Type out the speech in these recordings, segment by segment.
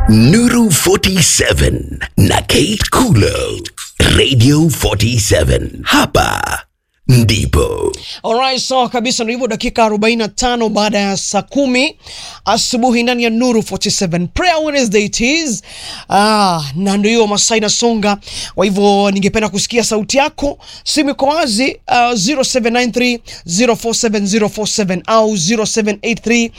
Nuru 47 na Kate Kulo, Radio 47. Hapa ndipo Alright, sawa kabisa. Ndio hivyo, dakika 45 baada ya saa kumi asubuhi ndani ya Nuru 47 Prayer Wednesday it is. Ah, na ndio hiyo masaa inasonga. Kwa hivyo ningependa kusikia sauti yako. Simu iko wazi uh, 0793 047047 au 0783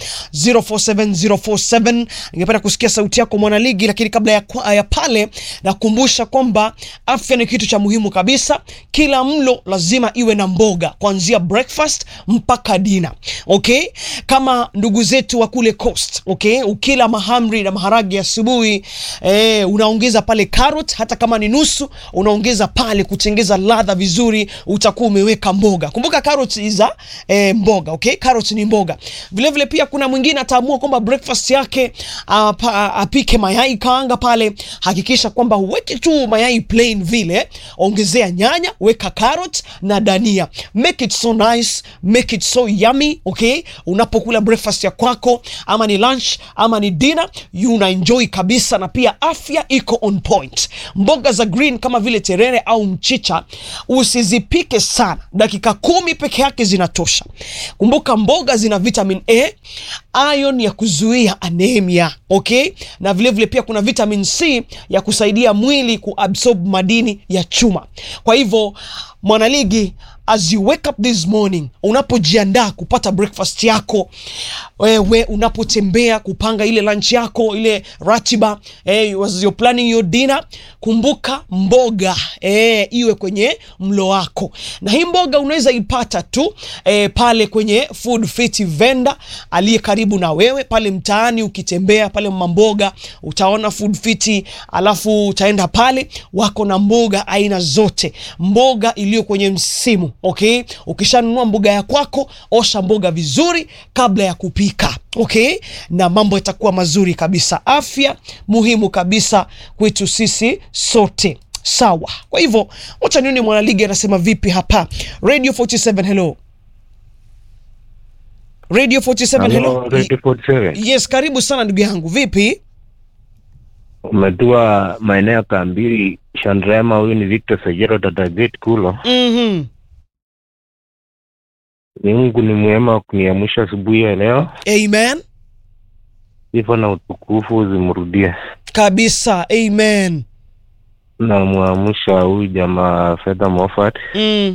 047047. Ningependa kusikia sauti yako mwanaligi, lakini kabla ya, kwa- ya pale nakumbusha kwamba afya ni kitu cha muhimu kabisa. Kila mlo lazima iwe na mboga kuanzia breakfast mpaka dina. Okay, kama ndugu zetu wa kule coast. Okay, ukila mahamri na maharage asubuhi eh, unaongeza pale carrot, hata kama ni nusu unaongeza pale kutengeza ladha vizuri, utakuwa umeweka mboga. Kumbuka carrot iza eh, mboga. Okay, carrot ni mboga. Vile vile pia kuna mwingine ataamua kwamba breakfast yake ah, pa- apike mayai kaanga pale. Hakikisha kwamba huweki tu mayai plain vile, ongezea nyanya, weka carrot na dania. Make it so nice, make it so yummy, okay? Unapokula breakfast ya kwako ama ni lunch ama ni dinner, you una enjoy kabisa na pia afya iko on point. Mboga za green kama vile terere au mchicha usizipike sana, dakika kumi peke yake zinatosha. Kumbuka mboga zina vitamin A, iron ya kuzuia anemia, okay? Na vile vile pia kuna vitamin C ya kusaidia mwili kuabsorb madini ya chuma. Kwa hivyo mwanaligi as you wake up this morning unapojiandaa kupata breakfast yako wewe unapotembea kupanga ile lunch yako ile ratiba eh, as you're planning your dinner kumbuka mboga eh, iwe kwenye mlo wako na hii mboga unaweza ipata tu eh, pale kwenye food fit vendor aliye karibu na wewe pale mtaani ukitembea pale mamboga utaona food fit alafu utaenda pale wako na mboga aina zote mboga iliyo kwenye msimu okay ukishanunua mboga ya kwako osha mboga vizuri kabla ya kupika okay na mambo yatakuwa mazuri kabisa afya muhimu kabisa kwetu sisi sote sawa kwa hivyo wacha nione mwanaligi anasema vipi hapa radio 47 hello radio 47 hello, Hello, Radio 47. yes karibu sana ndugu yangu vipi Umetua maeneo ya Kambiri, Shandrema. Huyu ni Victor Sajero, dada Gate Kulo. mm-hmm. Ni Mungu ni mwema kuniamsha asubuhi ya leo, amen sifa na utukufu zimrudie. kabisa amen Namwamsha huyu jamaa Fedha Moffat, mm.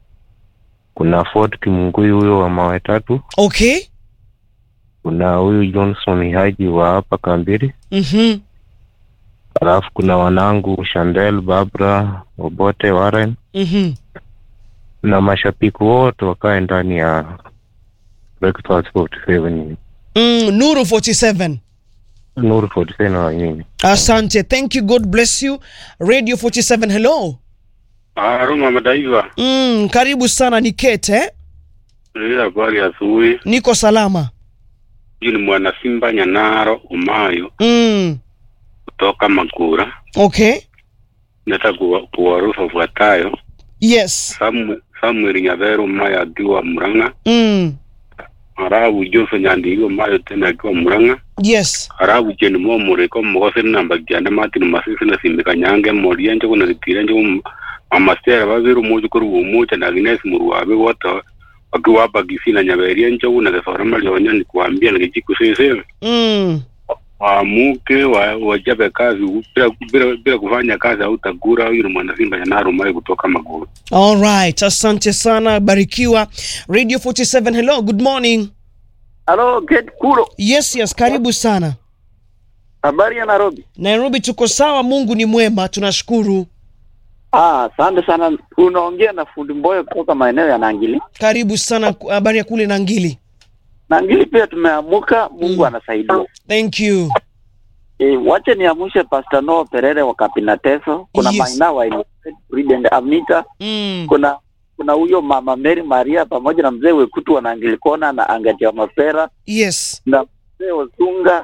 kuna Ford Kimungui huyo wa mawe tatu, okay kuna huyu Johnson Haji wa hapa Kambiri, mm-hmm. alafu kuna wanangu Shandel, Barbara, Obote, Warren Mm-hmm. na mashabiki wote wakae ndani ya Breakfast 47 Mm, nuru 47 Nuru 47 na nyinyi. asante thank you god bless you radio 47 hello Haruma Madaiva, mm, karibu sana ni kete eh? ile habari ya asubuhi. niko salama Huyu ni mwana Simba Nyanaro Umayo mm. kutoka Magura. okay Nataka kuwa- kuwarufa fuatayo. yes Samu- Samuel Nyaveru Umayo akiwa Murang'a, mm. Arabu Jose Nyandigo Umayo tena akiwa Murang'a, yes Arabu Jeni Momureko Mogose namba Gyanda Martin Masisi na Simika Nyange Moria Njogu na Ritire Njogu Mamasera Babiru Moju Kuru Umucha na Agnes Muruwabe wote wakiwa hapa Kisii na Nyaberia Njogu na Gesora Malionya ni kuambia na Kijiku Sese. mm. waamuke wa- wajabe kazi bila, bila, bila kufanya kazi hautagura. Huyu ni mwanasimba ya Narumai kutoka Maguru. alright asante sana barikiwa radio 47 hello good morning Halo, Gate Kulo. yes yes karibu sana Habari ya Nairobi? nairobi tuko sawa mungu ni mwema tunashukuru Ah, asante sana. Unaongea na fundi Mboyo kutoka maeneo ya Nangili. karibu sana habari ya kule nangili Nangili pia tumeamuka, Mungu Mm. anasaidia. thank you E, wache niamshe Pastor Noah Perere wa Kapina Teso. Kuna Yes. Maina wa Innocent, Prudent Amita, mm. kuna kuna huyo mama Mary Maria pamoja na mzee Wekutu wa Nangili Kona na Angati wa Mapera yes na mzee Osunga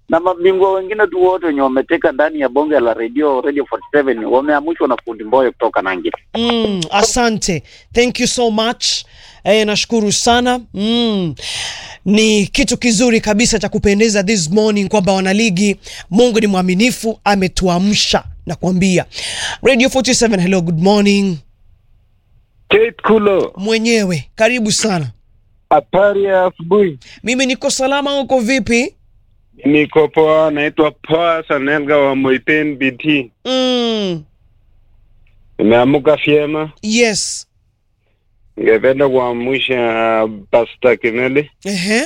na mabingwa wengine tu wote wenye wameteka ndani ya bonge la radio radio 47 wameamushwa na fundi Mboyo kutoka Nangili. Mm, asante, thank you so much. Eh, nashukuru sana mm. Ni kitu kizuri kabisa cha kupendeza this morning kwamba wanaligi, Mungu ni mwaminifu, ametuamsha na kuambia Radio 47. Hello, good morning. Kate Kulo, Mwenyewe karibu sana. habari ya asubuhi. Mimi niko salama, uko vipi? Niko poa, naitwa Poa Sanelga wa Moiten BT. Mm, Nimeamuka vyema, yes. ningependa kuamsha Pastor Kineli, Ehe,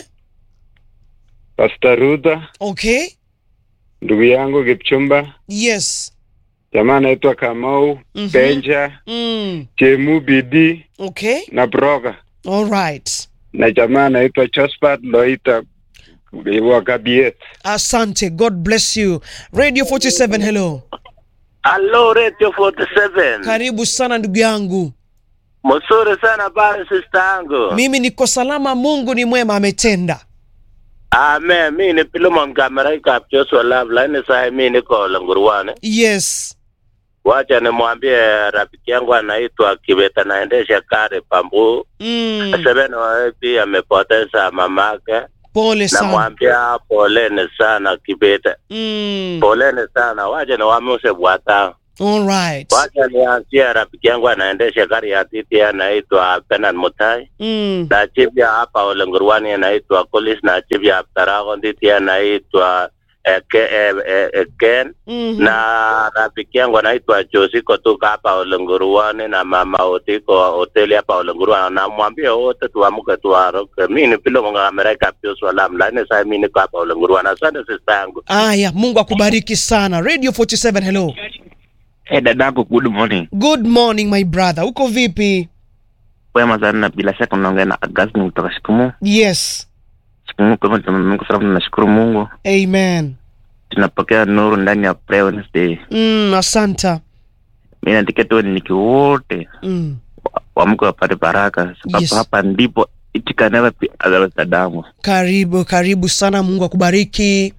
Pastor Ruta, okay. ndugu yangu Kipchumba, Yes. jamaa anaitwa Kamau Mhm. Benja, Mm, Chemu BD okay. na Broga, All right. na jamaa anaitwa Josephat Loita wa Kabiet. Asante. God bless you. Radio 47, hello. Hello Radio 47. Karibu sana ndugu yangu. Mzuri sana pale sister yangu. Mimi niko salama, Mungu ni mwema, ametenda. Amen. Mimi ni Pilomon Kamera ikap Joshua Love lakini sasa mimi niko Lenguruane. Yes. Wacha nimwambie rafiki yangu anaitwa Kibeta naendesha gari Pambu. Mm, Seven wapi amepoteza mamake. pole sana. Namwambia poleni sana Kibeta. Mm, Poleni sana. Wacha niwaamshe bwata. all right. Wacha nianzie rafiki yangu anaendesha gari ya titi anaitwa Benan Mutai. Mm, na chief ya hapa Olengurwani anaitwa Kolis na chief ya Tarago Nditi anaitwa eh, ke, eh, eh, eh, Ken mhm. na rafiki yangu anaitwa Josi kutoka hapa Olengurwani na mama Otiko hoteli hapa Olengurwani. Namwambia wote tuamke tuaroke. Mimi ni pilo monga Amerika pio swalam lakini sasa mimi niko hapa Olengurwani. Asante sister yangu. Aya, Mungu akubariki sana. Radio 47, hello. Hey, dadangu, good morning. Good morning my brother. Uko vipi? Wema sana, bila shaka unaongea na Augustine kutoka Shikumu. Yes. Shikumu kwa hivyo Mungu sababu tunashukuru Mungu. Amen. Tunapokea nuru ndani ya prayer Wednesday. Mm, asanta. Mimi nataka tu niki wote Mm, waamke wapate baraka sababu Yes. hapa ndipo it can never be otherwise dadangu. karibu, karibu sana. Mungu akubariki.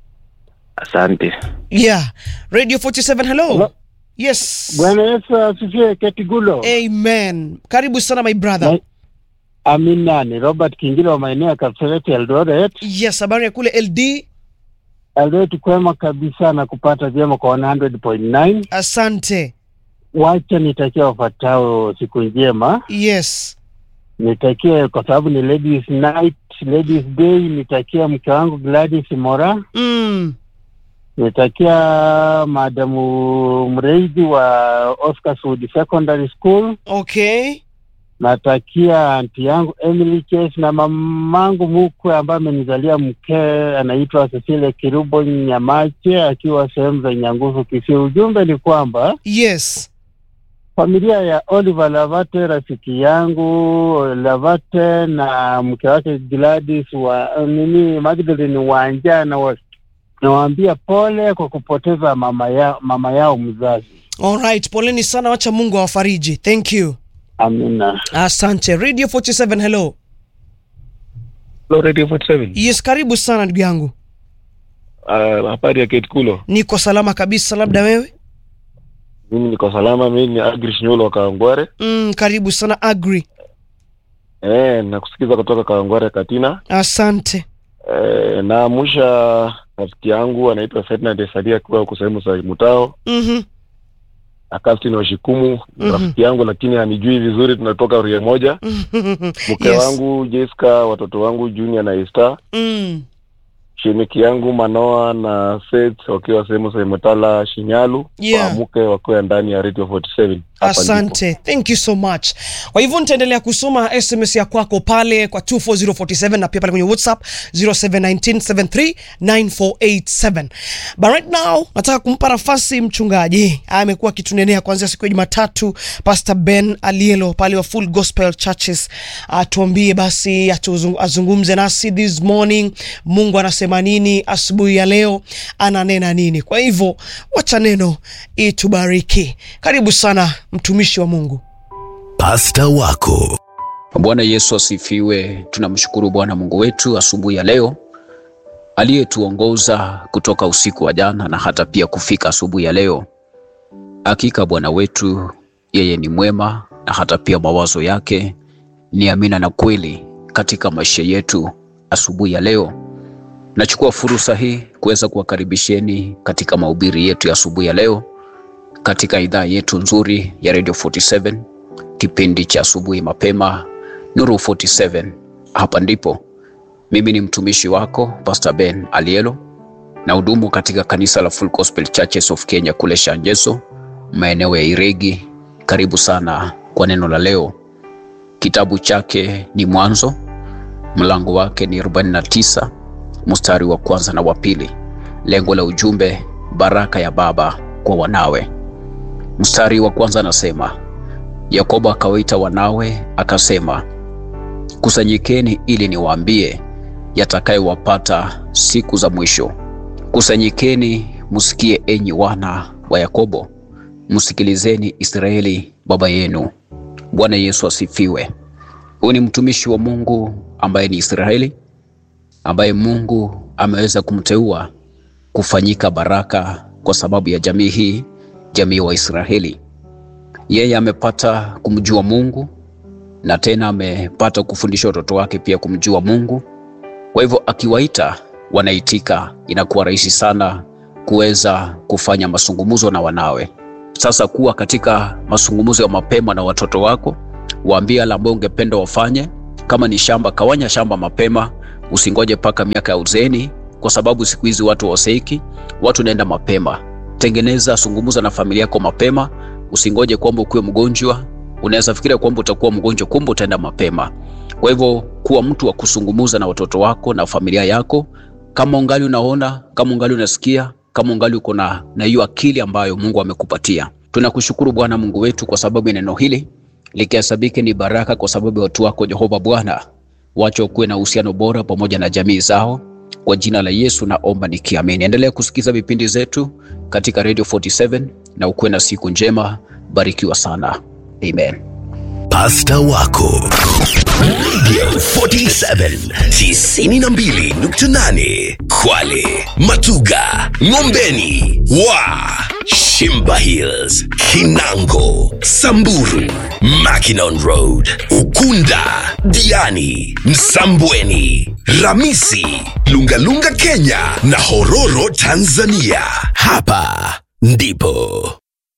Asante. Yeah. Radio 47, hello. Hello. Yes. Bwana Yesu asifiwe. Kate Kulo, Amen. Karibu sana my brother. Na- amina. Ni Robert Kingilo wa maeneo ya Kapseret Eldoret. Yes, habari ya kule LD. Eldoret kwema kabisa na kupata vyema kwa 100.9. Asante. Wacha nitakia wafuatao siku njema. Yes. Nitakie kwa sababu ni ladies night, ladies day. Nitakia mke wangu Gladys Mora. Mm. Nitakia madamu mreidi wa Oscar Sudi Secondary School. Okay. Natakia anti yangu Emily Chase na mamangu mkwe ambaye amenizalia mke anaitwa Cecilia Kirubo Nyamache akiwa sehemu za Nyangusu Kisii. Ujumbe ni kwamba Yes. familia ya Oliver Lavate, rafiki yangu Lavate na mke wake Gladys wa nini Magdalene Wanja na wa- nawaambia pole kwa kupoteza mama, ya, mama yao mzazi. All right. Poleni sana, wacha Mungu awafariji. Thank you. Amina. Asante. Radio 47, hello. Hello, Radio 47. Yes, karibu sana ndugu yangu. Uh, habari ya Kate Kulo. Niko salama kabisa, labda wewe? Mimi niko salama, mimi ni Agrish Nyolo wa Kawangware. Mm, karibu sana Agri. Eh, nakusikiza kutoka Kawangware Katina. Asante. Eh, naamusha rafiki yangu anaitwa Ferdinand Esadia akiwa huko sehemu za Mutao. Mhm. Akastin wa Shikumu Mhm. rafiki yangu, lakini hanijui vizuri, tunatoka ria moja. Mke Yes. wangu Jessica, watoto wangu Junior na Esther, Mm. shemeki yangu Manoa na Seth wakiwa sehemu za Mutala Shinyalu, Yeah. waamuke wakiwa ndani ya Radio 47. Hapa ndipo. Asante, thank you so much. Kwa hivyo nitaendelea kusoma SMS ya kwako pale kwa 24047 na pia pale kwenye WhatsApp 0719739487. But right now nataka kumpa nafasi mchungaji amekuwa akitunenea kuanzia siku ya Jumatatu, Pastor Ben Alielo pale wa Full Gospel Churches, atuambie basi, atuzung- azungumze nasi this morning. Mungu anasema nini asubuhi ya leo, ananena nini? Kwa hivyo wacha neno itubariki. Karibu sana mtumishi wa Mungu. Pasta wako Bwana Yesu asifiwe. Tunamshukuru Bwana Mungu wetu asubuhi ya leo aliyetuongoza kutoka usiku wa jana na hata pia kufika asubuhi ya leo. Hakika Bwana wetu yeye ni mwema na hata pia mawazo yake ni amina na kweli katika maisha yetu. Asubuhi ya leo nachukua fursa hii kuweza kuwakaribisheni katika mahubiri yetu ya asubuhi ya leo katika idhaa yetu nzuri ya Radio 47 kipindi cha asubuhi mapema Nuru 47. Hapa ndipo mimi ni mtumishi wako Pastor Ben Alielo na hudumu katika kanisa la Full Gospel Churches of Kenya kule Shanjeso, maeneo ya Iregi. Karibu sana kwa neno la leo. Kitabu chake ni Mwanzo, mlango wake ni 49 mstari wa kwanza na wa pili. Lengo la ujumbe, baraka ya baba kwa wanawe. Mstari wa kwanza anasema, Yakobo akawaita wanawe akasema, kusanyikeni ili niwaambie yatakayowapata siku za mwisho. Kusanyikeni msikie, enyi wana wa Yakobo, msikilizeni Israeli baba yenu. Bwana Yesu asifiwe. Huyu ni mtumishi wa Mungu ambaye ni Israeli, ambaye Mungu ameweza kumteua kufanyika baraka kwa sababu ya jamii hii, jamii wa Israeli. Yeye amepata kumjua Mungu na tena amepata kufundisha watoto wake pia kumjua Mungu. Kwa hivyo akiwaita wanaitika, inakuwa rahisi sana kuweza kufanya mazungumzo na wanawe. Sasa kuwa katika mazungumzo ya mapema na watoto wako, waambie yale ambayo ungependa wafanye. Kama ni shamba, kawanya shamba mapema, usingoje mpaka miaka ya uzeeni, kwa sababu siku hizi watu waseiki, watu naenda mapema. Tengeneza, zungumza na familia yako mapema, usingoje kwamba ukuwe mgonjwa. Unaweza fikiria kwamba utakuwa mgonjwa, kumbe utaenda mapema. Kwa hivyo kuwa mtu wa kusungumuza na watoto wako na familia yako, kama ungali unaona, kama ungali unasikia, kama ungali uko na na hiyo akili ambayo Mungu amekupatia. Tunakushukuru Bwana Mungu wetu kwa sababu ya neno hili likihesabike ni baraka kwa sababu ya watu wako Jehova Bwana, wacha kuwe na uhusiano bora pamoja na jamii zao. Kwa jina la Yesu naomba nikiamini. Endelea kusikiza vipindi zetu katika Radio 47 na ukuwe na siku njema. Barikiwa sana. Amen. Pasta wako Radio 47 92.8 Kwale, Matuga, Ngombeni, Wa, Shimba Hills, Kinango, Samburu, Mackinon Road, Ukunda, Diani, Msambweni, Ramisi, Lungalunga Kenya na Hororo Tanzania. Hapa ndipo